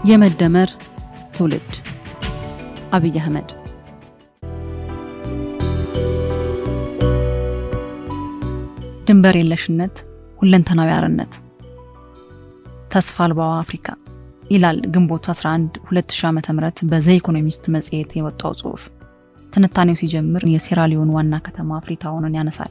የመደመር ትውልድ አብይ አህመድ ድንበር የለሽነት ሁለንተናዊ አርነት ተስፋ አልባዋ አፍሪካ ይላል ግንቦት 11 2000 ዓ.ም በዘ ኢኮኖሚስት መጽሔት የወጣው ጽሑፍ። ትንታኔው ሲጀምር የሴራሊዮን ዋና ከተማ ፍሪታውንን ያነሳል።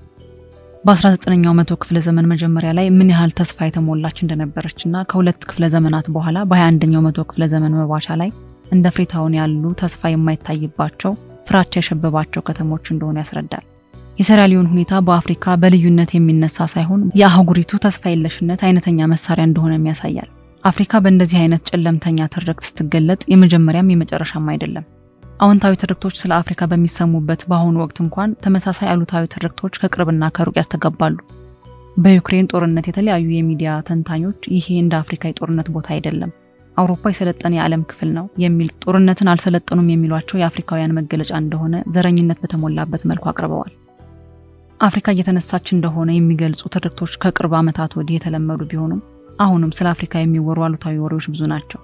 በ19ኛው መቶ ክፍለ ዘመን መጀመሪያ ላይ ምን ያህል ተስፋ የተሞላች እንደነበረችና ከሁለት ክፍለ ዘመናት በኋላ በ21ኛው መቶ ክፍለ ዘመን መባቻ ላይ እንደ ፍሪታውን ያሉ ተስፋ የማይታይባቸው ፍራቻ የሸበባቸው ከተሞች እንደሆኑ ያስረዳል። የሴራሊዮን ሁኔታ በአፍሪካ በልዩነት የሚነሳ ሳይሆን የአህጉሪቱ ተስፋ የለሽነት አይነተኛ መሳሪያ እንደሆነም ያሳያል። አፍሪካ በእንደዚህ አይነት ጨለምተኛ ትርክት ስትገለጥ የመጀመሪያም የመጨረሻም አይደለም። አዎንታዊ ትርክቶች ስለ አፍሪካ በሚሰሙበት በአሁኑ ወቅት እንኳን ተመሳሳይ አሉታዊ ትርክቶች ከቅርብና ከሩቅ ያስተጋባሉ። በዩክሬን ጦርነት የተለያዩ የሚዲያ ተንታኞች ይሄ እንደ አፍሪካ የጦርነት ቦታ አይደለም፣ አውሮፓ የሰለጠነ የዓለም ክፍል ነው የሚል ጦርነትን አልሰለጠኑም የሚሏቸው የአፍሪካውያን መገለጫ እንደሆነ ዘረኝነት በተሞላበት መልኩ አቅርበዋል። አፍሪካ እየተነሳች እንደሆነ የሚገልጹ ትርክቶች ከቅርብ ዓመታት ወዲህ የተለመዱ ቢሆኑም አሁንም ስለ አፍሪካ የሚወሩ አሉታዊ ወሬዎች ብዙ ናቸው።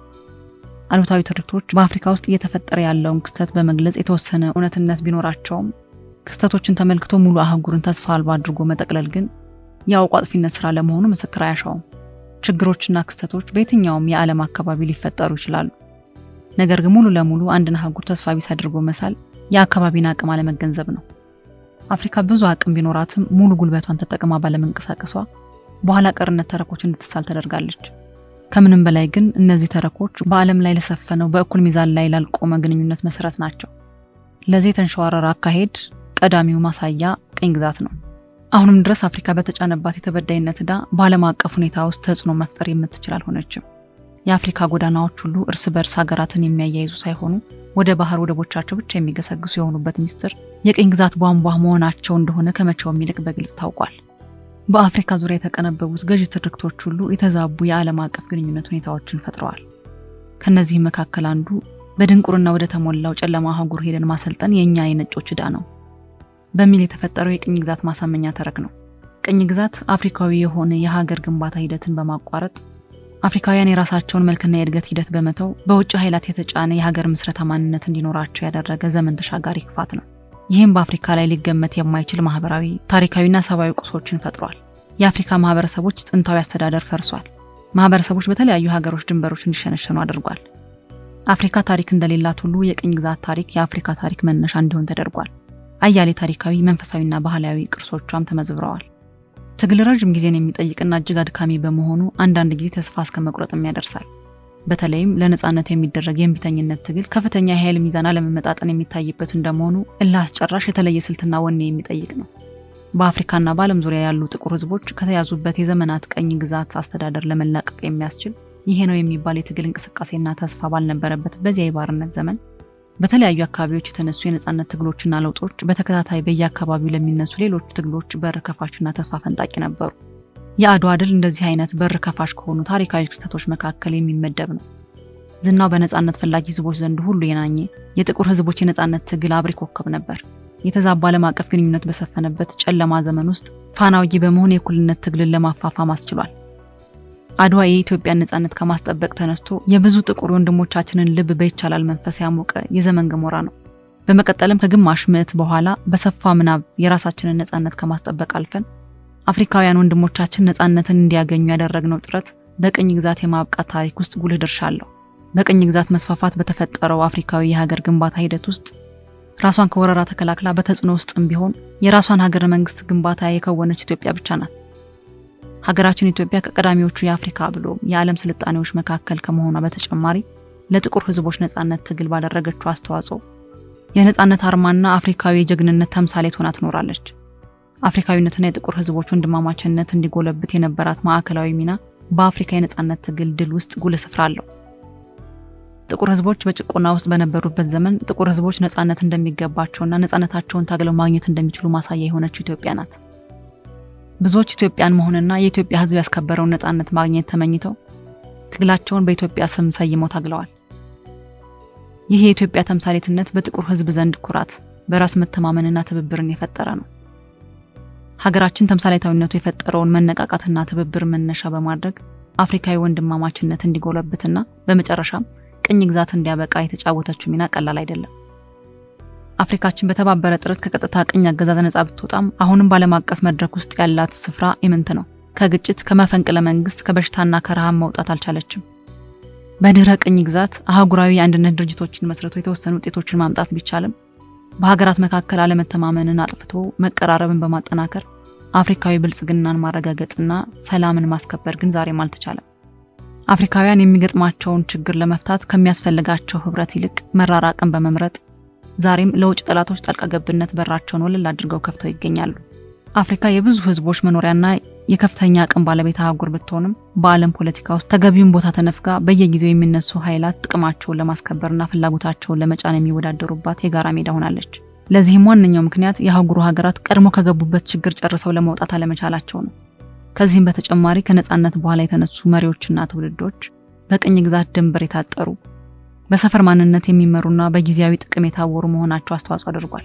አሉታዊ ትርክቶች በአፍሪካ ውስጥ እየተፈጠረ ያለውን ክስተት በመግለጽ የተወሰነ እውነትነት ቢኖራቸውም ክስተቶችን ተመልክቶ ሙሉ አህጉርን ተስፋ አልባ አድርጎ መጠቅለል ግን የአውቆ አጥፊነት ስራ ለመሆኑ ምስክር አያሻውም። ችግሮችና ክስተቶች በየትኛውም የዓለም አካባቢ ሊፈጠሩ ይችላሉ። ነገር ግን ሙሉ ለሙሉ አንድን አህጉር ተስፋ ቢስ አድርጎ መሳል የአካባቢን አቅም አለመገንዘብ ነው። አፍሪካ ብዙ አቅም ቢኖራትም ሙሉ ጉልበቷን ተጠቅማ ባለመንቀሳቀሷ በኋላ ቀርነት ተረኮች እንድትሳል ተደርጋለች። ከምንም በላይ ግን እነዚህ ተረኮች በዓለም ላይ ለሰፈነው በእኩል ሚዛን ላይ ላልቆመ ግንኙነት መሰረት ናቸው። ለዚህ የተንሸዋረረ አካሄድ ቀዳሚው ማሳያ ቅኝ ግዛት ነው። አሁንም ድረስ አፍሪካ በተጫነባት የተበዳይነት ዕዳ በዓለም አቀፍ ሁኔታ ውስጥ ተጽዕኖ መፍጠር የምትችል አልሆነችም። የአፍሪካ ጎዳናዎች ሁሉ እርስ በርስ ሀገራትን የሚያያይዙ ሳይሆኑ ወደ ባህር ወደቦቻቸው ብቻ የሚገሰግሱ የሆኑበት ሚስጥር የቅኝ ግዛት ቧንቧ መሆናቸው እንደሆነ ከመቼውም ይልቅ በግልጽ ታውቋል። በአፍሪካ ዙሪያ የተቀነበቡት ገዢ ትርክቶች ሁሉ የተዛቡ የዓለም አቀፍ ግንኙነት ሁኔታዎችን ፈጥረዋል። ከነዚህም መካከል አንዱ በድንቁርና ወደ ተሞላው ጨለማ አህጉር ሄደን ማሰልጠን የእኛ የነጮች ዕዳ ነው በሚል የተፈጠረው የቅኝ ግዛት ማሳመኛ ተረክ ነው። ቅኝ ግዛት አፍሪካዊ የሆነ የሀገር ግንባታ ሂደትን በማቋረጥ አፍሪካውያን የራሳቸውን መልክና የእድገት ሂደት በመተው በውጭ ኃይላት የተጫነ የሀገር ምስረታ ማንነት እንዲኖራቸው ያደረገ ዘመን ተሻጋሪ ክፋት ነው። ይህም በአፍሪካ ላይ ሊገመት የማይችል ማህበራዊ፣ ታሪካዊና ሰብአዊ ቁሶችን ፈጥሯል። የአፍሪካ ማህበረሰቦች ጥንታዊ አስተዳደር ፈርሷል። ማህበረሰቦች በተለያዩ ሀገሮች ድንበሮች እንዲሸነሸኑ አድርጓል። አፍሪካ ታሪክ እንደሌላት ሁሉ የቅኝ ግዛት ታሪክ የአፍሪካ ታሪክ መነሻ እንዲሆን ተደርጓል። አያሌ ታሪካዊ፣ መንፈሳዊና ባህላዊ ቅርሶቿም ተመዝብረዋል። ትግል ረዥም ጊዜን የሚጠይቅና እጅግ አድካሚ በመሆኑ አንዳንድ ጊዜ ተስፋ እስከ መቁረጥም ያደርሳል። በተለይም ለነጻነት የሚደረግ የእምቢተኝነት ትግል ከፍተኛ የኃይል ሚዛን አለመመጣጠን የሚታይበት እንደመሆኑ እልህ አስጨራሽ የተለየ ስልትና ወኔ የሚጠይቅ ነው። በአፍሪካና በዓለም ዙሪያ ያሉ ጥቁር ሕዝቦች ከተያዙበት የዘመናት ቀኝ ግዛት አስተዳደር ለመላቀቅ የሚያስችል ይሄ ነው የሚባል የትግል እንቅስቃሴና ተስፋ ባልነበረበት በዚያ የባርነት ዘመን በተለያዩ አካባቢዎች የተነሱ የነጻነት ትግሎችና ለውጦች በተከታታይ በየአካባቢው ለሚነሱ ሌሎች ትግሎች በር ከፋችና ተስፋ ፈንጣቂ ነበሩ። የአድዋ ድል እንደዚህ አይነት በር ከፋሽ ከሆኑ ታሪካዊ ክስተቶች መካከል የሚመደብ ነው። ዝናው በነጻነት ፈላጊ ህዝቦች ዘንድ ሁሉ የናኘ የጥቁር ህዝቦች የነጻነት ትግል አብሪ ኮከብ ነበር። የተዛባ ዓለም አቀፍ ግንኙነት በሰፈነበት ጨለማ ዘመን ውስጥ ፋናውጊ በመሆን የእኩልነት ትግልን ለማፋፋም አስችሏል። አድዋ የኢትዮጵያን ነጻነት ከማስጠበቅ ተነስቶ የብዙ ጥቁር ወንድሞቻችንን ልብ በይቻላል መንፈስ ያሞቀ የዘመን ገሞራ ነው። በመቀጠልም ከግማሽ ምዕት በኋላ በሰፋ ምናብ የራሳችንን ነጻነት ከማስጠበቅ አልፈን አፍሪካውያን ወንድሞቻችን ነጻነትን እንዲያገኙ ያደረግነው ጥረት በቅኝ ግዛት የማብቃት ታሪክ ውስጥ ጉልህ ድርሻ አለው። በቅኝ ግዛት መስፋፋት በተፈጠረው አፍሪካዊ የሀገር ግንባታ ሂደት ውስጥ ራሷን ከወረራ ተከላክላ በተጽዕኖ ውስጥም ቢሆን የራሷን ሀገረ መንግስት ግንባታ የከወነች ኢትዮጵያ ብቻ ናት። ሀገራችን ኢትዮጵያ ከቀዳሚዎቹ የአፍሪካ ብሎ የዓለም ስልጣኔዎች መካከል ከመሆኗ በተጨማሪ ለጥቁር ህዝቦች ነጻነት ትግል ባደረገችው አስተዋጽኦ የነጻነት አርማና አፍሪካዊ የጀግንነት ተምሳሌት ሆና ትኖራለች። አፍሪካዊነትና የጥቁር ህዝቦች ወንድማማችነት እንዲጎለብት የነበራት ማዕከላዊ ሚና በአፍሪካ የነጻነት ትግል ድል ውስጥ ጉልህ ስፍራ አለው። ጥቁር ህዝቦች በጭቆና ውስጥ በነበሩበት ዘመን ጥቁር ህዝቦች ነጻነት እንደሚገባቸውና ነጻነታቸውን ታግለው ማግኘት እንደሚችሉ ማሳያ የሆነችው ኢትዮጵያ ናት። ብዙዎች ኢትዮጵያን መሆንና የኢትዮጵያ ህዝብ ያስከበረውን ነጻነት ማግኘት ተመኝተው ትግላቸውን በኢትዮጵያ ስም ሰይመው ታግለዋል። ይህ የኢትዮጵያ ተምሳሌትነት በጥቁር ህዝብ ዘንድ ኩራት፣ በራስ መተማመንና ትብብርን የፈጠረ ነው። ሀገራችን ተምሳሌታዊነቱ የፈጠረውን መነቃቃትና ትብብር መነሻ በማድረግ አፍሪካዊ ወንድማማችነት እንዲጎለብትና በመጨረሻም ቅኝ ግዛት እንዲያበቃ የተጫወተችው ሚና ቀላል አይደለም። አፍሪካችን በተባበረ ጥረት ከቀጥታ ቅኝ አገዛዝ ነጻ ብትወጣም አሁንም በዓለም አቀፍ መድረክ ውስጥ ያላት ስፍራ ኢምንት ነው። ከግጭት፣ ከመፈንቅለ መንግስት፣ ከበሽታና ከረሃብ መውጣት አልቻለችም። በድህረ ቅኝ ግዛት አህጉራዊ የአንድነት ድርጅቶችን መስርቶ የተወሰኑ ውጤቶችን ማምጣት ቢቻልም በሀገራት መካከል አለመተማመንን አጥፍቶ መቀራረብን በማጠናከር አፍሪካዊ ብልጽግናን ማረጋገጥና ሰላምን ማስከበር ግን ዛሬም አልተቻለም። አፍሪካውያን የሚገጥማቸውን ችግር ለመፍታት ከሚያስፈልጋቸው ህብረት ይልቅ መራራቅን በመምረጥ ዛሬም ለውጭ ጠላቶች ጣልቃ ገብነት በራቸውን ወለል አድርገው ከፍተው ይገኛሉ። አፍሪካ የብዙ ህዝቦች መኖሪያና የከፍተኛ አቅም ባለቤት አህጉር ብትሆንም በዓለም ፖለቲካ ውስጥ ተገቢውን ቦታ ተነፍጋ በየጊዜው የሚነሱ ኃይላት ጥቅማቸውን ለማስከበርና ፍላጎታቸውን ለመጫን የሚወዳደሩባት የጋራ ሜዳ ሆናለች። ለዚህም ዋነኛው ምክንያት የአህጉሩ ሀገራት ቀድሞ ከገቡበት ችግር ጨርሰው ለመውጣት አለመቻላቸው ነው። ከዚህም በተጨማሪ ከነጻነት በኋላ የተነሱ መሪዎችና ትውልዶች በቅኝ ግዛት ድንበር የታጠሩ በሰፈር ማንነት የሚመሩና በጊዜያዊ ጥቅም የታወሩ መሆናቸው አስተዋጽኦ አድርጓል።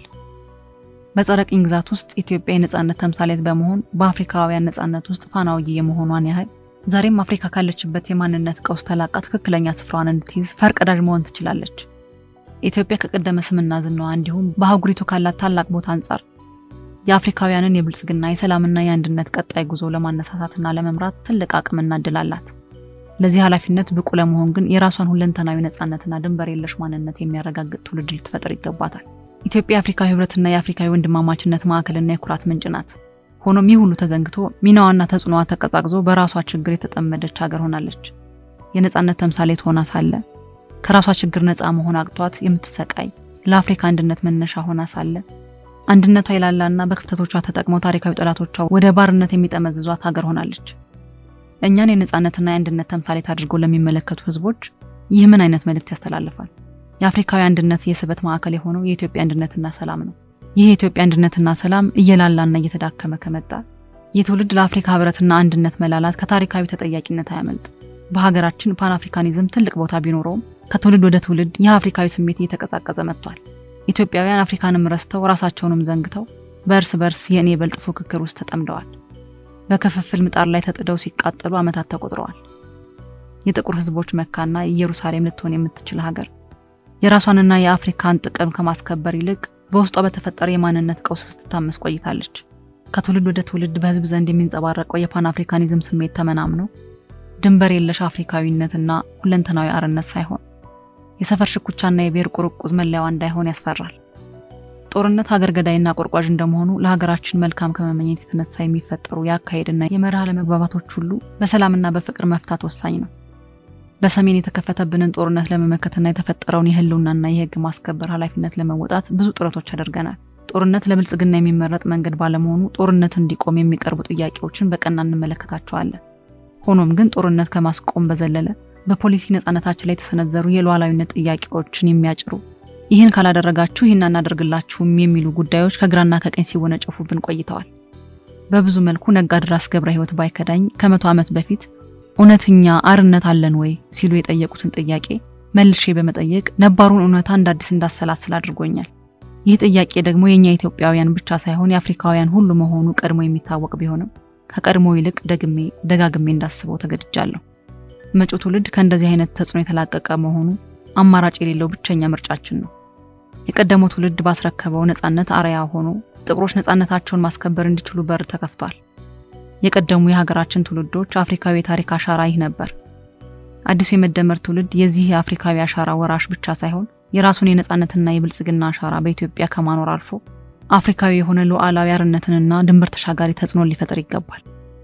በጸረ ቅኝ ግዛት ውስጥ ኢትዮጵያ የነጻነት ተምሳሌት በመሆን በአፍሪካውያን ነጻነት ውስጥ ፋና ወጊ የመሆኗን ያህል ዛሬም አፍሪካ ካለችበት የማንነት ቀውስ ተላቃ ትክክለኛ ስፍራዋን እንድትይዝ ፈርቀዳጅ መሆን ትችላለች። ኢትዮጵያ ከቀደመ ስምና ዝናዋ እንዲሁም በአህጉሪቱ ካላት ታላቅ ቦታ አንጻር የአፍሪካውያንን የብልጽግና የሰላምና የአንድነት ቀጣይ ጉዞ ለማነሳሳትና ለመምራት ትልቅ አቅምና እድል አላት። ለዚህ ኃላፊነት ብቁ ለመሆን ግን የራሷን ሁለንተናዊ ነጻነትና ድንበር የለሽ ማንነት የሚያረጋግጥ ትውልድ ልትፈጥር ይገባታል። ኢትዮጵያ የአፍሪካዊ ህብረትና የአፍሪካዊ ወንድማማችነት ማዕከልና የኩራት ምንጭ ናት። ሆኖም ይህ ሁሉ ተዘንግቶ ሚናዋና ተጽዕኖዋ ተቀዛቅዞ በራሷ ችግር የተጠመደች ሀገር ሆናለች። የነጻነት ተምሳሌት ሆና ሳለ ከራሷ ችግር ነፃ መሆን አቅቷት የምትሰቃይ ለአፍሪካ አንድነት መነሻ ሆና ሳለ አንድነቷ የላላና በክፍተቶቿ ተጠቅመው ታሪካዊ ጠላቶቿ ወደ ባርነት የሚጠመዝዟት ሀገር ሆናለች። እኛን የነጻነትና የአንድነት ተምሳሌት አድርገው ለሚመለከቱ ህዝቦች ይህ ምን አይነት መልእክት ያስተላልፋል? የአፍሪካዊ አንድነት የስበት ማዕከል የሆነው የኢትዮጵያ አንድነትና ሰላም ነው። ይህ የኢትዮጵያ አንድነትና ሰላም እየላላና እየተዳከመ ከመጣ የትውልድ ለአፍሪካ ህብረትና አንድነት መላላት ከታሪካዊ ተጠያቂነት አያመልጥ። በሀገራችን ፓን አፍሪካኒዝም ትልቅ ቦታ ቢኖረውም ከትውልድ ወደ ትውልድ ይህ አፍሪካዊ ስሜት እየተቀዛቀዘ መጥቷል። ኢትዮጵያውያን አፍሪካንም ረስተው ራሳቸውንም ዘንግተው በእርስ በርስ የእኔ በልጥ ፉክክር ውስጥ ተጠምደዋል። በክፍፍል ምጣድ ላይ ተጥደው ሲቃጠሉ ዓመታት ተቆጥረዋል። የጥቁር ህዝቦች መካና ኢየሩሳሌም ልትሆን የምትችል ሀገር የራሷንና የአፍሪካን ጥቅም ከማስከበር ይልቅ በውስጧ በተፈጠረ የማንነት ቀውስ ስትታመስ ቆይታለች። ከትውልድ ወደ ትውልድ በህዝብ ዘንድ የሚንጸባረቀው የፓን አፍሪካኒዝም ስሜት ተመናምኖ ድንበር የለሽ አፍሪካዊነትና ሁለንተናዊ አርነት ሳይሆን የሰፈር ሽኩቻና የብሔር ቁርቁዝ መለያዋ እንዳይሆን ያስፈራል። ጦርነት ሀገር ገዳይና ቆርቋዥ እንደመሆኑ ለሀገራችን መልካም ከመመኘት የተነሳ የሚፈጠሩ የአካሄድና የመርህ አለመግባባቶች ሁሉ በሰላምና በፍቅር መፍታት ወሳኝ ነው። በሰሜን የተከፈተብንን ጦርነት ለመመከትና የተፈጠረውን የህልውናና የህግ ማስከበር ኃላፊነት ለመወጣት ብዙ ጥረቶች አድርገናል። ጦርነት ለብልጽግና የሚመረጥ መንገድ ባለመሆኑ ጦርነት እንዲቆም የሚቀርቡ ጥያቄዎችን በቀና እንመለከታቸዋለን። ሆኖም ግን ጦርነት ከማስቆም በዘለለ በፖሊሲ ነጻነታችን ላይ የተሰነዘሩ የሉዓላዊነት ጥያቄዎችን የሚያጭሩ ይህን ካላደረጋችሁ ይህን አናደርግላችሁም የሚሉ ጉዳዮች ከግራና ከቀኝ ሲወነጨፉብን ቆይተዋል። በብዙ መልኩ ነጋድራስ ገብረ ህይወት ባይከዳኝ ከመቶ ዓመት በፊት እውነተኛ አርነት አለን ወይ ሲሉ የጠየቁትን ጥያቄ መልሼ በመጠየቅ ነባሩን እውነታ እንደ አዲስ እንዳሰላስል አድርጎኛል። ይህ ጥያቄ ደግሞ የእኛ ኢትዮጵያውያን ብቻ ሳይሆን የአፍሪካውያን ሁሉ መሆኑ ቀድሞ የሚታወቅ ቢሆንም ከቀድሞ ይልቅ ደግሜ ደጋግሜ እንዳስበው ተገድጃለሁ። መጪው ትውልድ ከእንደዚህ አይነት ተጽዕኖ የተላቀቀ መሆኑ አማራጭ የሌለው ብቸኛ ምርጫችን ነው። የቀደመው ትውልድ ባስረከበው ነጻነት አርያ ሆኖ ጥቁሮች ነጻነታቸውን ማስከበር እንዲችሉ በር ተከፍቷል። የቀደሙ የሀገራችን ትውልዶች አፍሪካዊ የታሪክ አሻራ ይህ ነበር። አዲሱ የመደመር ትውልድ የዚህ የአፍሪካዊ አሻራ ወራሽ ብቻ ሳይሆን የራሱን የነጻነትና የብልጽግና አሻራ በኢትዮጵያ ከማኖር አልፎ አፍሪካዊ የሆነ ሉዓላዊ አርነትንና ድንበር ተሻጋሪ ተጽዕኖ ሊፈጥር ይገባል።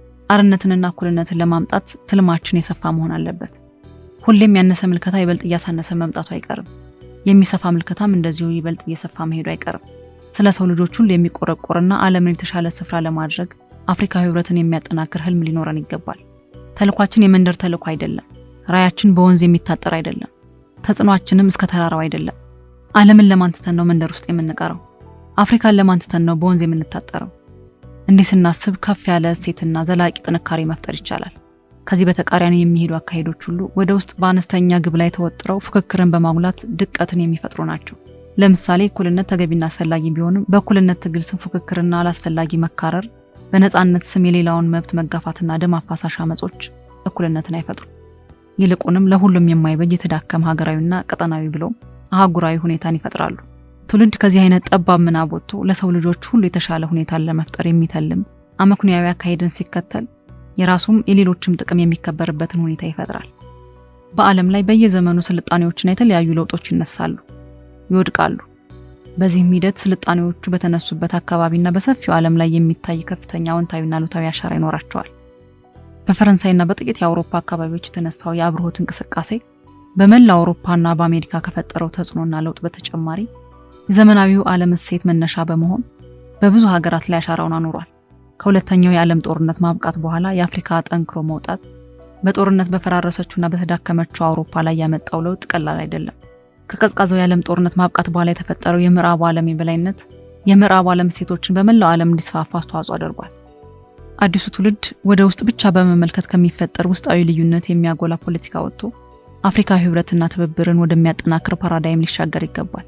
አርነትንና እኩልነትን ለማምጣት ትልማችን የሰፋ መሆን አለበት። ሁሌም ያነሰ ምልከታ ይበልጥ እያሳነሰ መምጣቱ አይቀርም። የሚሰፋ ምልከታም እንደዚሁ ይበልጥ እየሰፋ መሄዱ አይቀርም። ስለ ሰው ልጆች ሁሉ የሚቆረቆርና ዓለምን የተሻለ ስፍራ ለማድረግ አፍሪካዊ ህብረትን የሚያጠናክር ህልም ሊኖረን ይገባል። ተልኳችን የመንደር ተልኮ አይደለም። ራያችን በወንዝ የሚታጠር አይደለም። ተጽዕኗችንም እስከ ተራራው አይደለም። ዓለምን ለማንትተን ነው መንደር ውስጥ የምንቀረው? አፍሪካን ለማንትተን ነው በወንዝ የምንታጠረው? እንዲህ ስናስብ ከፍ ያለ እሴትና ዘላቂ ጥንካሬ መፍጠር ይቻላል። ከዚህ በተቃራኒ የሚሄዱ አካሄዶች ሁሉ ወደ ውስጥ በአነስተኛ ግብ ላይ ተወጥረው ፉክክርን በማጉላት ድቀትን የሚፈጥሩ ናቸው። ለምሳሌ እኩልነት ተገቢና አስፈላጊ ቢሆንም በእኩልነት ትግል ስም ፉክክርና አላስፈላጊ መካረር፣ በነጻነት ስም የሌላውን መብት መጋፋትና ደም አፋሳሽ አመጾች እኩልነትን አይፈጥሩም። ይልቁንም ለሁሉም የማይበጅ የተዳከመ ሀገራዊና ቀጠናዊ ብሎም አህጉራዊ ሁኔታን ይፈጥራሉ። ትውልድ ከዚህ አይነት ጠባብ ምናብ ወጥቶ ለሰው ልጆች ሁሉ የተሻለ ሁኔታን ለመፍጠር የሚተልም አመክንያዊ አካሄድን ሲከተል የራሱም የሌሎችም ጥቅም የሚከበርበትን ሁኔታ ይፈጥራል። በዓለም ላይ በየዘመኑ ስልጣኔዎችና የተለያዩ ለውጦች ይነሳሉ፣ ይወድቃሉ። በዚህም ሂደት ስልጣኔዎቹ በተነሱበት አካባቢና በሰፊው ዓለም ላይ የሚታይ ከፍተኛ አዎንታዊና አሉታዊ አሻራ ይኖራቸዋል። በፈረንሳይና በጥቂት የአውሮፓ አካባቢዎች የተነሳው የአብርሆት እንቅስቃሴ በመላ አውሮፓና በአሜሪካ ከፈጠረው ተጽዕኖና ለውጥ በተጨማሪ የዘመናዊው ዓለም እሴት መነሻ በመሆን በብዙ ሀገራት ላይ አሻራውን አኑሯል። ከሁለተኛው የዓለም ጦርነት ማብቃት በኋላ የአፍሪካ ጠንክሮ መውጣት በጦርነት በፈራረሰችውና በተዳከመችው አውሮፓ ላይ ያመጣው ለውጥ ቀላል አይደለም። ከቀዝቃዛው የዓለም ጦርነት ማብቃት በኋላ የተፈጠረው የምዕራቡ ዓለም የበላይነት የምዕራቡ ዓለም እሴቶችን በመላው ዓለም እንዲስፋፋ አስተዋጽኦ አድርጓል። አዲሱ ትውልድ ወደ ውስጥ ብቻ በመመልከት ከሚፈጠር ውስጣዊ ልዩነት የሚያጎላ ፖለቲካ ወጥቶ አፍሪካዊ ሕብረትና ትብብርን ወደሚያጠናክር ፓራዳይም ሊሻገር ይገባል።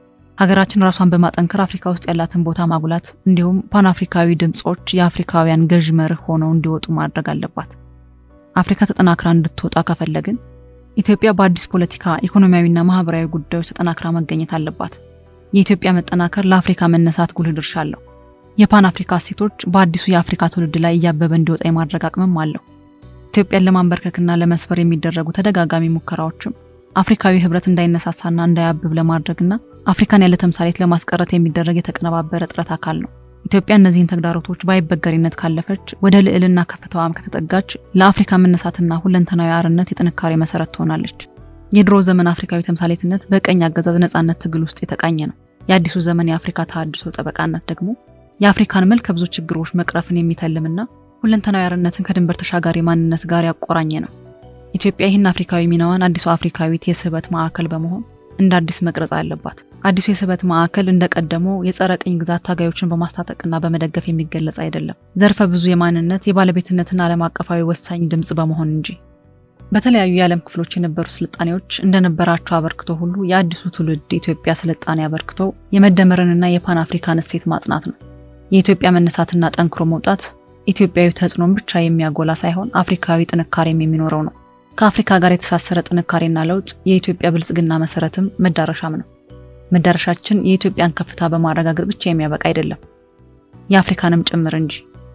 ሀገራችን ራሷን በማጠንከር አፍሪካ ውስጥ ያላትን ቦታ ማጉላት እንዲሁም ፓን አፍሪካዊ ድምፆች የአፍሪካውያን ገዥ መርህ ሆነው እንዲወጡ ማድረግ አለባት። አፍሪካ ተጠናክራ እንድትወጣ ከፈለግን ኢትዮጵያ በአዲስ ፖለቲካ፣ ኢኮኖሚያዊና ማህበራዊ ጉዳዮች ተጠናክራ መገኘት አለባት። የኢትዮጵያ መጠናከር ለአፍሪካ መነሳት ጉልህ ድርሻ አለው። የፓን አፍሪካ እሴቶች በአዲሱ የአፍሪካ ትውልድ ላይ እያበበ እንዲወጣ የማድረግ አቅምም አለው። ኢትዮጵያን ለማንበርከክና ለመስበር የሚደረጉ ተደጋጋሚ ሙከራዎችም አፍሪካዊ ህብረት እንዳይነሳሳና እንዳያብብ ለማድረግና አፍሪካን ያለ ተምሳሌት ለማስቀረት የሚደረግ የተቀነባበረ ጥረት አካል ነው። ኢትዮጵያ እነዚህን ተግዳሮቶች በአይበገሪነት ካለፈች፣ ወደ ልዕልና ከፍታዋም ከተጠጋች ለአፍሪካ መነሳትና ሁለንተናዊ አርነት የጥንካሬ መሰረት ትሆናለች። የድሮ ዘመን አፍሪካዊ ተምሳሌትነት በቀኝ አገዛዝ ነጻነት ትግል ውስጥ የተቃኘ ነው። የአዲሱ ዘመን የአፍሪካ ተሃድሶ ጠበቃነት ደግሞ የአፍሪካን መልከ ብዙ ችግሮች መቅረፍን የሚተልምና ሁለንተናዊ አርነትን ከድንበር ተሻጋሪ ማንነት ጋር ያቆራኘ ነው። ኢትዮጵያ ይህን አፍሪካዊ ሚናዋን አዲሱ አፍሪካዊት የስበት ማዕከል በመሆን እንደ አዲስ መቅረጽ አለባት። አዲሱ የስበት ማዕከል እንደቀደመው የጸረ ቅኝ ግዛት ታጋዮችን በማስታጠቅና በመደገፍ የሚገለጽ አይደለም፣ ዘርፈ ብዙ የማንነት የባለቤትነትና ዓለም አቀፋዊ ወሳኝ ድምፅ በመሆን እንጂ። በተለያዩ የዓለም ክፍሎች የነበሩ ስልጣኔዎች እንደነበራቸው አበርክቶ ሁሉ የአዲሱ ትውልድ ኢትዮጵያ ስልጣኔ አበርክቶ የመደመርንና የፓን አፍሪካን እሴት ማጽናት ነው። የኢትዮጵያ መነሳትና ጠንክሮ መውጣት ኢትዮጵያዊ ተጽዕኖን ብቻ የሚያጎላ ሳይሆን አፍሪካዊ ጥንካሬም የሚኖረው ነው። ከአፍሪካ ጋር የተሳሰረ ጥንካሬና ለውጥ የኢትዮጵያ ብልጽግና መሰረትም መዳረሻም ነው። መዳረሻችን የኢትዮጵያን ከፍታ በማረጋገጥ ብቻ የሚያበቃ አይደለም፣ የአፍሪካንም ጭምር እንጂ።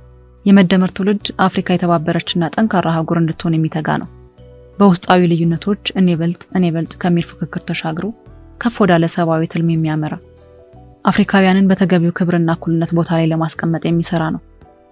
የመደመር ትውልድ አፍሪካ የተባበረችና ጠንካራ አህጉር እንድትሆን የሚተጋ ነው። በውስጣዊ ልዩነቶች እኔ በልጥ እኔ በልጥ ከሚል ፉክክር ተሻግሮ ከፍ ወዳለ ሰብአዊ ትልም የሚያመራ አፍሪካውያንን በተገቢው ክብርና እኩልነት ቦታ ላይ ለማስቀመጥ የሚሰራ ነው።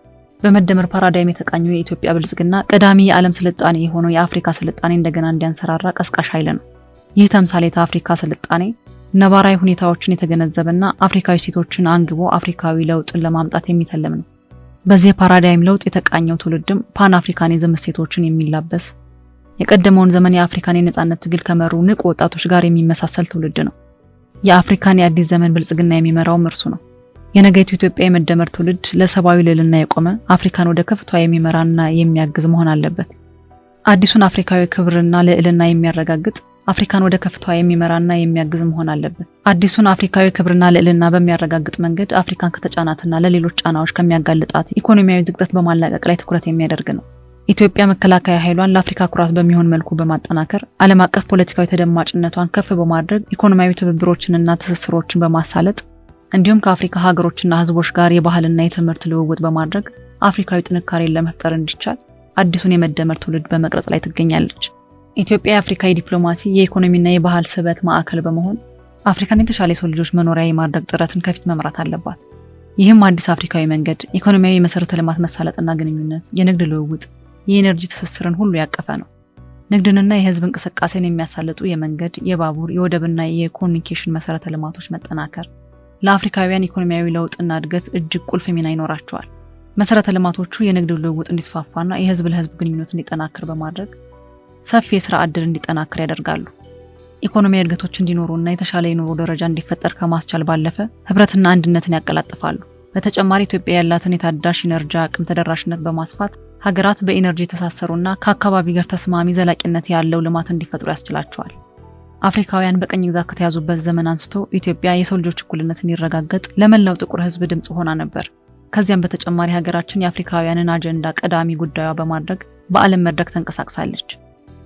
በመደመር ፓራዳይም የተቃኘው የኢትዮጵያ ብልጽግና ቀዳሚ የዓለም ስልጣኔ የሆነው የአፍሪካ ስልጣኔ እንደገና እንዲያንሰራራ ቀስቃሽ ኃይል ነው። ይህ ተምሳሌት አፍሪካ ስልጣኔ ነባራዊ ሁኔታዎችን የተገነዘበና አፍሪካዊ ሴቶችን አንግቦ አፍሪካዊ ለውጥን ለማምጣት የሚተልም ነው። በዚህ የፓራዳይም ለውጥ የተቃኘው ትውልድም ፓን አፍሪካኒዝም እሴቶችን የሚላበስ የቀደመውን ዘመን የአፍሪካን የነጻነት ትግል ከመሩ ንቁ ወጣቶች ጋር የሚመሳሰል ትውልድ ነው። የአፍሪካን የአዲስ ዘመን ብልጽግና የሚመራውም እርሱ ነው። የነገይቱ ኢትዮጵያ የመደመር ትውልድ ለሰብአዊ ልዕልና የቆመ አፍሪካን ወደ ከፍቷ የሚመራና የሚያግዝ መሆን አለበት። አዲሱን አፍሪካዊ ክብርና ልዕልና የሚያረጋግጥ አፍሪካን ወደ ከፍቷ የሚመራና የሚያግዝ መሆን አለበት። አዲሱን አፍሪካዊ ክብርና ልዕልና በሚያረጋግጥ መንገድ አፍሪካን ከተጫናትና ለሌሎች ጫናዎች ከሚያጋልጣት ኢኮኖሚያዊ ዝቅጠት በማላቀቅ ላይ ትኩረት የሚያደርግ ነው። ኢትዮጵያ መከላከያ ኃይሏን ለአፍሪካ ኩራት በሚሆን መልኩ በማጠናከር ዓለም አቀፍ ፖለቲካዊ ተደማጭነቷን ከፍ በማድረግ ኢኮኖሚያዊ ትብብሮችንና ትስስሮችን በማሳለጥ እንዲሁም ከአፍሪካ ሀገሮችና ሕዝቦች ጋር የባህልና የትምህርት ልውውጥ በማድረግ አፍሪካዊ ጥንካሬን ለመፍጠር እንዲቻል አዲሱን የመደመር ትውልድ በመቅረጽ ላይ ትገኛለች። ኢትዮጵያ የአፍሪካ የዲፕሎማሲ የኢኮኖሚና የባህል ስበት ማዕከል በመሆን አፍሪካን የተሻለ የሰው ልጆች መኖሪያ የማድረግ ጥረትን ከፊት መምራት አለባት። ይህም አዲስ አፍሪካዊ መንገድ የኢኮኖሚያዊ የመሰረተ ልማት መሳለጥና ግንኙነት፣ የንግድ ልውውጥ፣ የኢነርጂ ትስስርን ሁሉ ያቀፈ ነው። ንግድንና የህዝብ እንቅስቃሴን የሚያሳልጡ የመንገድ፣ የባቡር፣ የወደብና የኮሚኒኬሽን መሰረተ ልማቶች መጠናከር ለአፍሪካውያን ኢኮኖሚያዊ ለውጥና እድገት እጅግ ቁልፍ ሚና ይኖራቸዋል። መሰረተ ልማቶቹ የንግድ ልውውጥ እንዲስፋፋና የህዝብ ለህዝብ ግንኙነት እንዲጠናከር በማድረግ ሰፊ የስራ ዕድል እንዲጠናከር ያደርጋሉ። ኢኮኖሚያዊ እድገቶች እንዲኖሩና የተሻለ የኑሮ ደረጃ እንዲፈጠር ከማስቻል ባለፈ ህብረትና አንድነትን ያቀላጥፋሉ። በተጨማሪ ኢትዮጵያ ያላትን የታዳሽ ኢነርጂ አቅም ተደራሽነት በማስፋት ሀገራት በኢነርጂ የተሳሰሩና ከአካባቢ ጋር ተስማሚ ዘላቂነት ያለው ልማት እንዲፈጥሩ ያስችላቸዋል። አፍሪካውያን በቀኝ ግዛት ከተያዙበት ዘመን አንስቶ ኢትዮጵያ የሰው ልጆች እኩልነት እንዲረጋገጥ ለመላው ጥቁር ህዝብ ድምፅ ሆና ነበር። ከዚያም በተጨማሪ ሀገራችን የአፍሪካውያንን አጀንዳ ቀዳሚ ጉዳዩ በማድረግ በዓለም መድረክ ተንቀሳቅሳለች።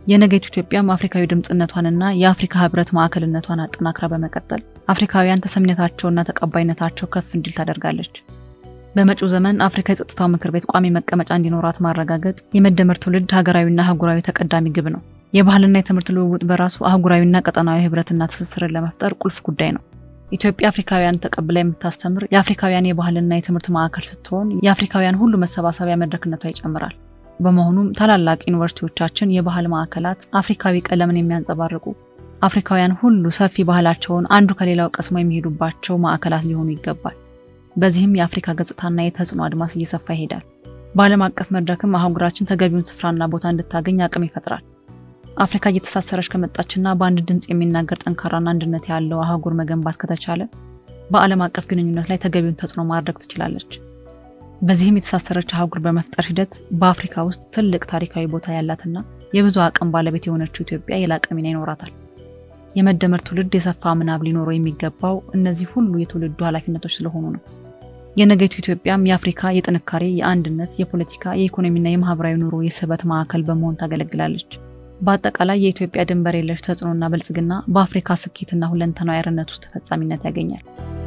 የነገይቱ ኢትዮጵያም አፍሪካዊ ድምፅነቷንና የአፍሪካ ህብረት ማዕከልነቷን አጠናክራ በመቀጠል አፍሪካውያን ተሰሚነታቸውና ተቀባይነታቸው ከፍ እንዲል ታደርጋለች። በመጪው ዘመን አፍሪካ የጸጥታው ምክር ቤት ቋሚ መቀመጫ እንዲኖራት ማረጋገጥ የመደመር ትውልድ ሀገራዊና አህጉራዊ ተቀዳሚ ግብ ነው። የባህልና የትምህርት ልውውጥ በራሱ አህጉራዊና ቀጠናዊ ህብረትና ትስስርን ለመፍጠር ቁልፍ ጉዳይ ነው። ኢትዮጵያ አፍሪካውያን ተቀብላ የምታስተምር የአፍሪካውያን የባህልና የትምህርት ማዕከል ስትሆን የአፍሪካውያን ሁሉ መሰባሰቢያ መድረክነቷ ይጨምራል። በመሆኑም ታላላቅ ዩኒቨርሲቲዎቻችን የባህል ማዕከላት አፍሪካዊ ቀለምን የሚያንጸባርቁ አፍሪካውያን ሁሉ ሰፊ ባህላቸውን አንዱ ከሌላው ቀስሞ የሚሄዱባቸው ማዕከላት ሊሆኑ ይገባል። በዚህም የአፍሪካ ገጽታና የተጽዕኖ አድማስ እየሰፋ ይሄዳል። በዓለም አቀፍ መድረክም አህጉራችን ተገቢውን ስፍራና ቦታ እንድታገኝ አቅም ይፈጥራል። አፍሪካ እየተሳሰረች ከመጣችና በአንድ ድምፅ የሚናገር ጠንካራና አንድነት ያለው አህጉር መገንባት ከተቻለ በዓለም አቀፍ ግንኙነት ላይ ተገቢውን ተጽዕኖ ማድረግ ትችላለች። በዚህም የተሳሰረች አህጉር በመፍጠር ሂደት በአፍሪካ ውስጥ ትልቅ ታሪካዊ ቦታ ያላትና የብዙ አቅም ባለቤት የሆነችው ኢትዮጵያ የላቀ ሚና ይኖራታል። የመደመር ትውልድ የሰፋ ምናብ ሊኖረው የሚገባው እነዚህ ሁሉ የትውልዱ ኃላፊነቶች ስለሆኑ ነው። የነገይቱ ኢትዮጵያም የአፍሪካ የጥንካሬ፣ የአንድነት፣ የፖለቲካ፣ የኢኮኖሚና የማህበራዊ ኑሮ የስበት ማዕከል በመሆን ታገለግላለች። በአጠቃላይ የኢትዮጵያ ድንበር የለሽ ተጽዕኖና ብልጽግና በአፍሪካ ስኬትና ሁለንተናዊ አርነት ውስጥ ተፈጻሚነት ያገኛል።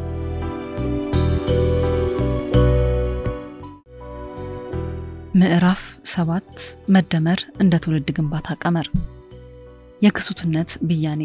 ምዕራፍ ሰባት መደመር እንደ ትውልድ ግንባታ ቀመር። የክሱትነት ብያኔ።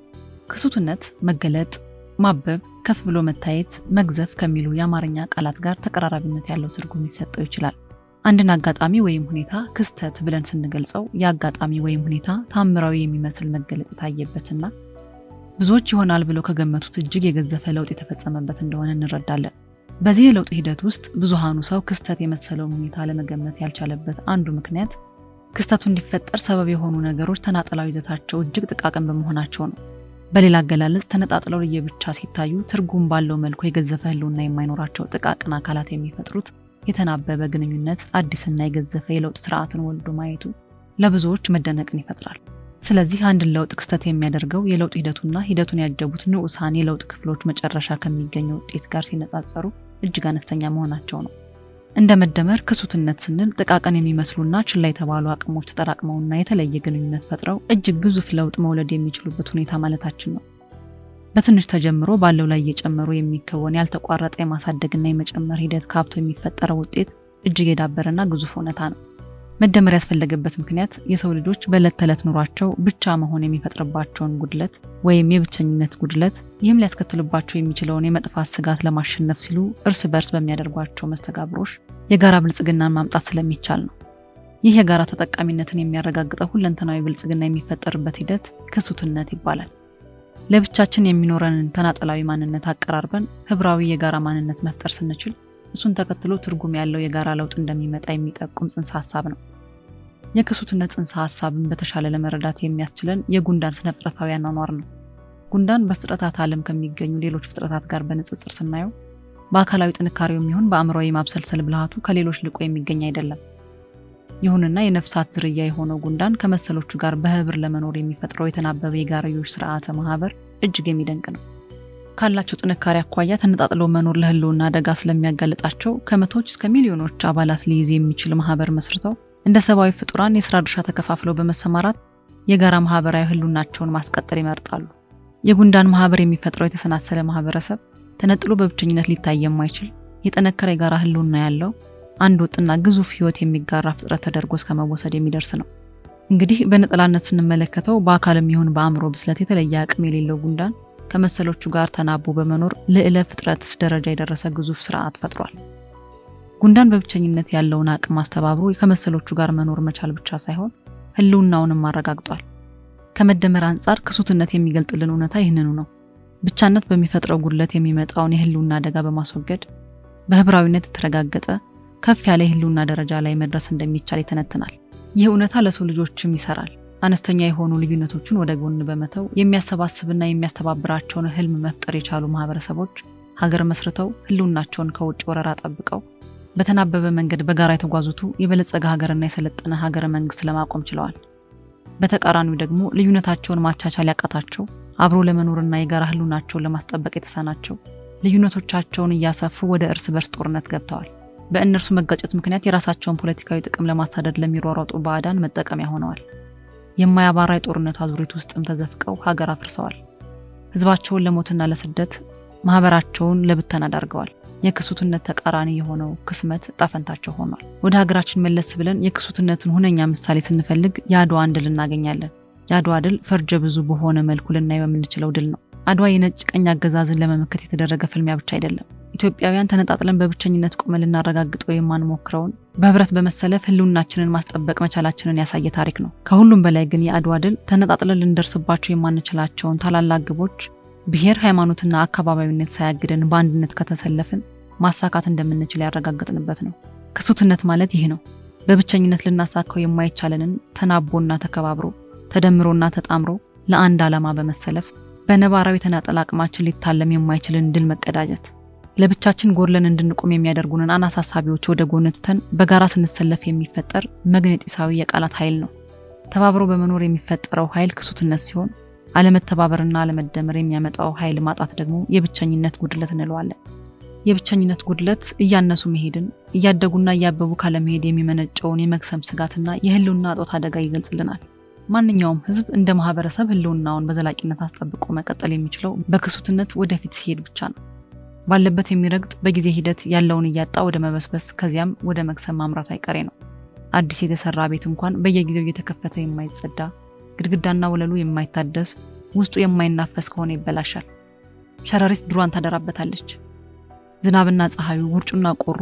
ክሱትነት መገለጥ፣ ማበብ፣ ከፍ ብሎ መታየት፣ መግዘፍ ከሚሉ የአማርኛ ቃላት ጋር ተቀራራቢነት ያለው ትርጉም ሊሰጠው ይችላል። አንድን አጋጣሚ ወይም ሁኔታ ክስተት ብለን ስንገልጸው የአጋጣሚ ወይም ሁኔታ ታምራዊ የሚመስል መገለጥ የታየበትና ብዙዎች ይሆናል ብለው ከገመቱት እጅግ የገዘፈ ለውጥ የተፈጸመበት እንደሆነ እንረዳለን። በዚህ የለውጥ ሂደት ውስጥ ብዙሃኑ ሰው ክስተት የመሰለውን ሁኔታ ለመገመት ያልቻለበት አንዱ ምክንያት ክስተቱ እንዲፈጠር ሰበብ የሆኑ ነገሮች ተናጠላዊ ይዘታቸው እጅግ ጥቃቅን በመሆናቸው ነው። በሌላ አገላለጽ ተነጣጥለው ለየብቻ ሲታዩ ትርጉም ባለው መልኩ የገዘፈ ህልውና የማይኖራቸው ጥቃቅን አካላት የሚፈጥሩት የተናበበ ግንኙነት አዲስና የገዘፈ የለውጥ ስርዓትን ወልዶ ማየቱ ለብዙዎች መደነቅን ይፈጥራል። ስለዚህ አንድን ለውጥ ክስተት የሚያደርገው የለውጥ ሂደቱና ሂደቱን ያጀቡት ንዑሳን የለውጥ ክፍሎች መጨረሻ ከሚገኘው ውጤት ጋር ሲነጻጸሩ እጅግ አነስተኛ መሆናቸው ነው። እንደ መደመር ክሱትነት ስንል ጥቃቅን የሚመስሉና ችላ የተባሉ አቅሞች ተጠራቅመውና የተለየ ግንኙነት ፈጥረው እጅግ ግዙፍ ለውጥ መውለድ የሚችሉበት ሁኔታ ማለታችን ነው። በትንሽ ተጀምሮ ባለው ላይ እየጨመሩ የሚከወን ያልተቋረጠ የማሳደግና የመጨመር ሂደት ካብቶ የሚፈጠረው ውጤት እጅግ የዳበረና ግዙፍ እውነታ ነው። መደመር ያስፈለገበት ምክንያት የሰው ልጆች በዕለት ተዕለት ኑሯቸው ብቻ መሆን የሚፈጥርባቸውን ጉድለት ወይም የብቸኝነት ጉድለት፣ ይህም ሊያስከትልባቸው የሚችለውን የመጥፋት ስጋት ለማሸነፍ ሲሉ እርስ በርስ በሚያደርጓቸው መስተጋብሮች የጋራ ብልጽግናን ማምጣት ስለሚቻል ነው። ይህ የጋራ ተጠቃሚነትን የሚያረጋግጠው ሁለንተናዊ ብልጽግና የሚፈጠርበት ሂደት ክሱትነት ይባላል። ለብቻችን የሚኖረንን ተናጠላዊ ማንነት አቀራርበን ህብራዊ የጋራ ማንነት መፍጠር ስንችል እሱን ተከትሎ ትርጉም ያለው የጋራ ለውጥ እንደሚመጣ የሚጠቁም ጽንሰ ሀሳብ ነው። የክሱትነት ጽንሰ ሀሳብን በተሻለ ለመረዳት የሚያስችለን የጉንዳን ስነ ፍጥረታዊ አኗኗር ነው። ጉንዳን በፍጥረታት ዓለም ከሚገኙ ሌሎች ፍጥረታት ጋር በንጽጽር ስናየው በአካላዊ ጥንካሬው የሚሆን በአእምሯዊ ማብሰልሰል ብልሃቱ ከሌሎች ልቆ የሚገኝ አይደለም። ይሁንና የነፍሳት ዝርያ የሆነው ጉንዳን ከመሰሎቹ ጋር በህብር ለመኖር የሚፈጥረው የተናበበ የጋርዮሽ ስርዓተ ማህበር እጅግ የሚደንቅ ነው። ካላቸው ጥንካሬ አኳያ ተነጣጥሎ መኖር ለህልውና አደጋ ስለሚያጋልጣቸው ከመቶዎች እስከ ሚሊዮኖች አባላት ሊይዝ የሚችል ማህበር መስርተው እንደ ሰብአዊ ፍጡራን የስራ ድርሻ ተከፋፍለው በመሰማራት የጋራ ማህበራዊ ህልውናቸውን ማስቀጠል ይመርጣሉ። የጉንዳን ማህበር የሚፈጥረው የተሰናሰለ ማህበረሰብ ተነጥሎ በብቸኝነት ሊታይ የማይችል የጠነከረ የጋራ ህልውና ያለው አንድ ወጥና ግዙፍ ህይወት የሚጋራ ፍጥረት ተደርጎ እስከ መወሰድ የሚደርስ ነው። እንግዲህ በነጠላነት ስንመለከተው በአካልም ይሁን በአእምሮ ብስለት የተለየ አቅም የሌለው ጉንዳን ከመሰሎቹ ጋር ተናቦ በመኖር ልዕለ ፍጥረት ደረጃ የደረሰ ግዙፍ ስርዓት ፈጥሯል። ጉንዳን በብቸኝነት ያለውን አቅም አስተባብሮ ከመሰሎቹ ጋር መኖር መቻል ብቻ ሳይሆን ህልውናውንም አረጋግጧል። ከመደመር አንጻር ክሱትነት የሚገልጥልን እውነታ ይህንኑ ነው። ብቻነት በሚፈጥረው ጉድለት የሚመጣውን የህልውና አደጋ በማስወገድ በህብራዊነት የተረጋገጠ ከፍ ያለ የህልውና ደረጃ ላይ መድረስ እንደሚቻል ይተነትናል። ይህ እውነታ ለሰው ልጆችም ይሰራል። አነስተኛ የሆኑ ልዩነቶችን ወደ ጎን በመተው የሚያሰባስብና የሚያስተባብራቸውን ህልም መፍጠር የቻሉ ማህበረሰቦች ሀገር መስርተው ህልውናቸውን ከውጭ ወረራ ጠብቀው በተናበበ መንገድ በጋራ የተጓዙቱ የበለጸገ ሀገርና የሰለጠነ ሀገረ መንግስት ለማቆም ችለዋል። በተቃራኒው ደግሞ ልዩነታቸውን ማቻቻል ያቃታቸው አብሮ ለመኖርና የጋራ ህልውናቸውን ለማስጠበቅ የተሳናቸው ልዩነቶቻቸውን እያሰፉ ወደ እርስ በርስ ጦርነት ገብተዋል። በእነርሱ መጋጨት ምክንያት የራሳቸውን ፖለቲካዊ ጥቅም ለማሳደድ ለሚሯሯጡ ባዕዳን መጠቀሚያ ሆነዋል። የማያባራ የጦርነቱ አዙሪት ውስጥም ተዘፍቀው ሀገር አፍርሰዋል። ህዝባቸውን ለሞትና ለስደት ማህበራቸውን ለብተና ዳርገዋል። የክሱትነት ተቃራኒ የሆነው ክስመት ጣፈንታቸው ሆኗል። ወደ ሀገራችን መለስ ብለን የክሱትነትን ሁነኛ ምሳሌ ስንፈልግ የአድዋን ድል እናገኛለን። የአድዋ ድል ፈርጀ ብዙ በሆነ መልኩ ልናየው የምንችለው ድል ነው። አድዋ የነጭ ቀኝ አገዛዝን ለመመከት የተደረገ ፍልሚያ ብቻ አይደለም። ኢትዮጵያውያን ተነጣጥለን በብቸኝነት ቆመን ልናረጋግጠው የማንሞክረውን በህብረት በመሰለፍ ህልውናችንን ማስጠበቅ መቻላችንን ያሳየ ታሪክ ነው። ከሁሉም በላይ ግን የአድዋ ድል ተነጣጥለን ልንደርስባቸው የማንችላቸውን ታላላቅ ግቦች ብሔር፣ ሃይማኖትና አካባቢዊነት ሳያግደን በአንድነት ከተሰለፍን ማሳካት እንደምንችል ያረጋገጥንበት ነው። ክሱትነት ማለት ይህ ነው። በብቸኝነት ልናሳካው የማይቻለንን ተናቦና ተከባብሮ ተደምሮና ተጣምሮ ለአንድ ዓላማ በመሰለፍ በነባራዊ ተናጠል አቅማችን ሊታለም የማይችልን ድል መቀዳጀት ለብቻችን ጎድለን እንድንቆም የሚያደርጉንን አናሳ ሀሳቢዎች ወደ ጎን ትተን በጋራ ስንሰለፍ የሚፈጠር መግነጢሳዊ የቃላት ኃይል ነው። ተባብሮ በመኖር የሚፈጠረው ኃይል ክሱትነት ሲሆን፣ አለመተባበርና አለመደመር የሚያመጣው ኃይል ማጣት ደግሞ የብቸኝነት ጉድለት እንለዋለን። የብቸኝነት ጉድለት እያነሱ መሄድን እያደጉና እያበቡ ካለመሄድ የሚመነጨውን የመክሰም ስጋትና የህልውና እጦት አደጋ ይገልጽልናል። ማንኛውም ህዝብ እንደ ማህበረሰብ ህልውናውን በዘላቂነት አስጠብቆ መቀጠል የሚችለው በክሱትነት ወደፊት ሲሄድ ብቻ ነው። ባለበት የሚረግጥ በጊዜ ሂደት ያለውን እያጣ ወደ መበስበስ ከዚያም ወደ መክሰም ማምራቱ አይቀሬ ነው። አዲስ የተሰራ ቤት እንኳን በየጊዜው እየተከፈተ የማይጸዳ ግድግዳና ወለሉ የማይታደስ ውስጡ የማይናፈስ ከሆነ ይበላሻል። ሸረሪት ድሯን ታደራበታለች። ዝናብና ፀሐዩ፣ ውርጩና ቆሩ፣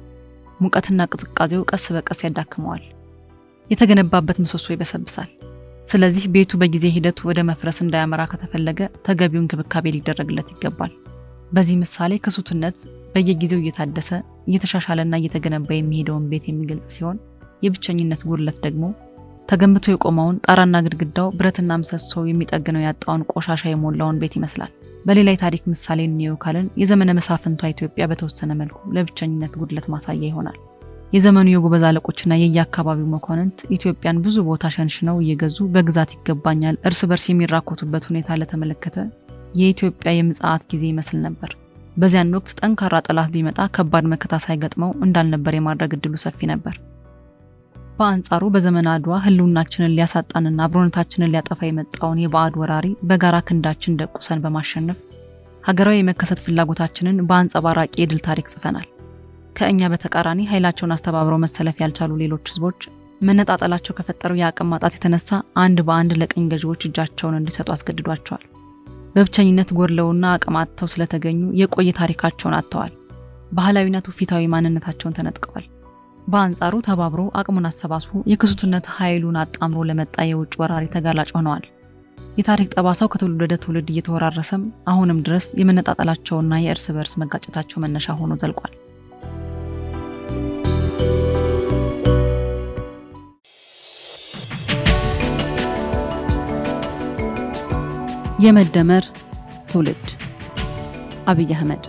ሙቀትና ቅዝቃዜው ቀስ በቀስ ያዳክመዋል። የተገነባበት ምሰሶ ይበሰብሳል። ስለዚህ ቤቱ በጊዜ ሂደት ወደ መፍረስ እንዳያመራ ከተፈለገ ተገቢው እንክብካቤ ሊደረግለት ይገባል። በዚህ ምሳሌ ክሱትነት በየጊዜው እየታደሰ እየተሻሻለና እየተገነባ የሚሄደውን ቤት የሚገልጽ ሲሆን የብቸኝነት ጉድለት ደግሞ ተገንብቶ የቆመውን ጣራና ግድግዳው ብረትና ምሰሶ የሚጠግነው ያጣውን ቆሻሻ የሞላውን ቤት ይመስላል። በሌላ የታሪክ ምሳሌ እንየው ካልን የዘመነ መሳፍንቷ ኢትዮጵያ በተወሰነ መልኩ ለብቸኝነት ጉድለት ማሳያ ይሆናል። የዘመኑ የጎበዝ አለቆችና የየአካባቢው መኳንንት ኢትዮጵያን ብዙ ቦታ ሸንሽነው እየገዙ በግዛት ይገባኛል እርስ በርስ የሚራኮቱበት ሁኔታ ለተመለከተ የኢትዮጵያ የምጽአት ጊዜ ይመስል ነበር። በዚያን ወቅት ጠንካራ ጠላት ቢመጣ ከባድ መከታ ሳይገጥመው እንዳልነበር የማድረግ እድሉ ሰፊ ነበር። በአንጻሩ በዘመነ አድዋ ህልውናችንን ሊያሳጣንና አብሮነታችንን ሊያጠፋ የመጣውን የባዕድ ወራሪ በጋራ ክንዳችን ደቁሰን በማሸነፍ ሀገራዊ የመከሰት ፍላጎታችንን በአንጸባራቂ የድል ታሪክ ጽፈናል። ከእኛ በተቃራኒ ኃይላቸውን አስተባብረው መሰለፍ ያልቻሉ ሌሎች ህዝቦች መነጣጠላቸው ከፈጠረው የአቅም ማጣት የተነሳ አንድ በአንድ ለቅኝ ገዢዎች እጃቸውን እንዲሰጡ አስገድዷቸዋል። በብቸኝነት ጎድለውና አቅም አጥተው ስለተገኙ የቆየ ታሪካቸውን አጥተዋል። ባህላዊና ትውፊታዊ ማንነታቸውን ተነጥቀዋል። በአንጻሩ ተባብሮ አቅሙን አሰባስቦ የክሱትነት ኃይሉን አጣምሮ ለመጣ የውጭ ወራሪ ተጋላጭ ሆነዋል። የታሪክ ጠባሳው ከትውልድ ወደ ትውልድ እየተወራረሰም አሁንም ድረስ የመነጣጠላቸውና የእርስ በርስ መጋጨታቸው መነሻ ሆኖ ዘልቋል። የመደመር ትውልድ አብይ አህመድ